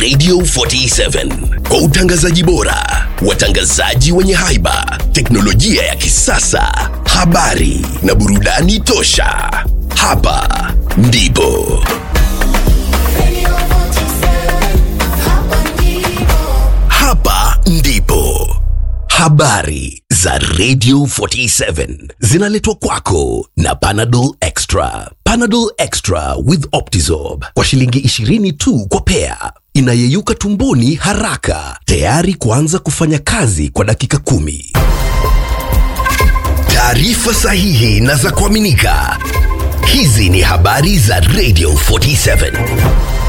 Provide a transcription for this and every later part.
Radio 47 kwa utangazaji bora, watangazaji wenye haiba, teknolojia ya kisasa, habari na burudani tosha. Hapa ndipo hapa ndipo habari za Radio 47 zinaletwa kwako na Panadol Extra. Panadol Extra with Optizorb kwa shilingi 20 tu kwa pea, inayeyuka tumboni haraka, tayari kuanza kufanya kazi kwa dakika kumi. Taarifa sahihi na za kuaminika. Hizi ni habari za Radio 47.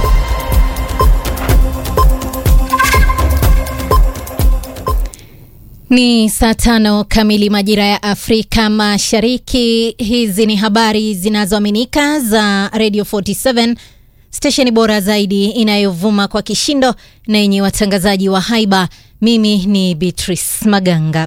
Ni saa tano kamili majira ya Afrika Mashariki. Hizi ni habari zinazoaminika za Radio 47, stesheni bora zaidi inayovuma kwa kishindo na yenye watangazaji wa haiba. Mimi ni Beatrice Maganga.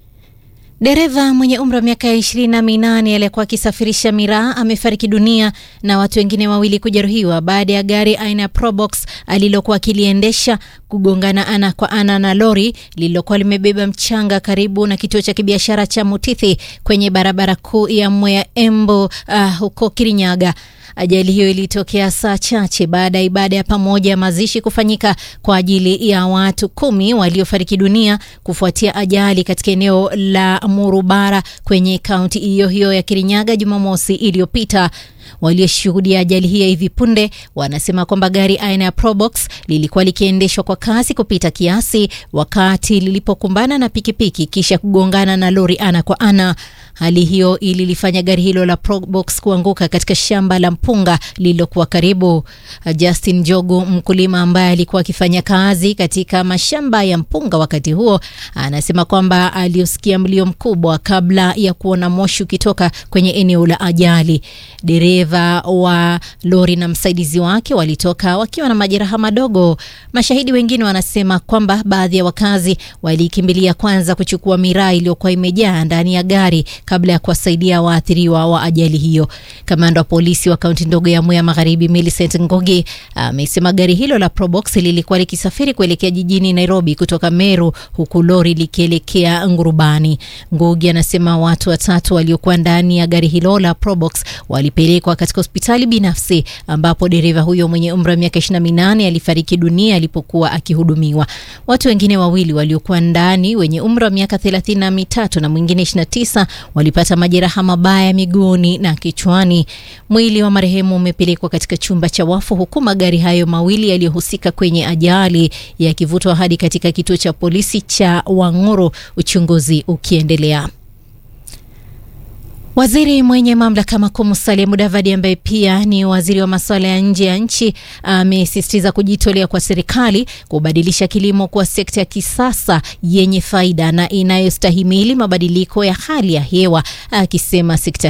Dereva mwenye umri wa miaka ishirini na minane aliyekuwa akisafirisha miraa amefariki dunia na watu wengine wawili kujeruhiwa baada ya gari aina ya Probox alilokuwa akiliendesha kugongana ana kwa ana na lori lililokuwa limebeba mchanga karibu na kituo cha kibiashara cha Mutithi kwenye barabara kuu ya Mwea Embu uh, huko Kirinyaga. Ajali hiyo ilitokea saa chache baada ya ibada ya pamoja ya mazishi kufanyika kwa ajili ya watu kumi waliofariki dunia kufuatia ajali katika eneo la Murubara kwenye kaunti hiyo hiyo ya Kirinyaga Jumamosi iliyopita. Walioshuhudia ajali hii ya hivi punde wanasema kwamba gari aina ya Probox lilikuwa likiendeshwa kwa kasi kupita kiasi wakati lilipokumbana na pikipiki kisha kugongana na lori ana kwa ana. Hali hiyo ililifanya gari hilo la Probox kuanguka katika shamba la mpunga lililokuwa karibu. Justin Jogu, mkulima ambaye alikuwa akifanya kazi katika mashamba ya mpunga wakati huo, anasema kwamba aliosikia mlio mkubwa kabla ya kuona moshi ukitoka kwenye eneo la ajali. Dereva wa lori na msaidizi wake walitoka wakiwa na majeraha madogo. Mashahidi wengine wanasema kwamba baadhi ya wakazi walikimbilia kwanza kuchukua miraa iliyokuwa imejaa ndani ya gari kabla ya kuwasaidia waathiriwa wa ajali hiyo. Kamanda wa polisi wa kaunti ndogo ya Mwea Magharibi, Millicent Ngogi, amesema gari hilo la Probox lilikuwa likisafiri kuelekea jijini Nairobi kutoka Meru, huku lori likielekea Ngurubani. Ngogi anasema watu watatu waliokuwa ndani ya gari hilo la Probox walipelekwa katika hospitali binafsi ambapo dereva huyo mwenye umri wa miaka 28 alifariki dunia alipokuwa akihudumiwa. Watu wengine wawili waliokuwa ndani wenye umri wa miaka 33 na mwingine 29 walipata majeraha mabaya miguuni na kichwani. Mwili wa marehemu umepelekwa katika chumba cha wafu huku magari hayo mawili yaliyohusika kwenye ajali yakivutwa hadi katika kituo cha polisi cha Wang'uru, uchunguzi ukiendelea. Waziri mwenye mamlaka makuu Musalia Mudavadi ambaye pia ni waziri wa masuala ya nje ya nchi amesisitiza kujitolea kwa serikali kubadilisha kilimo kuwa sekta ya kisasa yenye faida na inayostahimili mabadiliko ya hali ya hewa, akisema sekta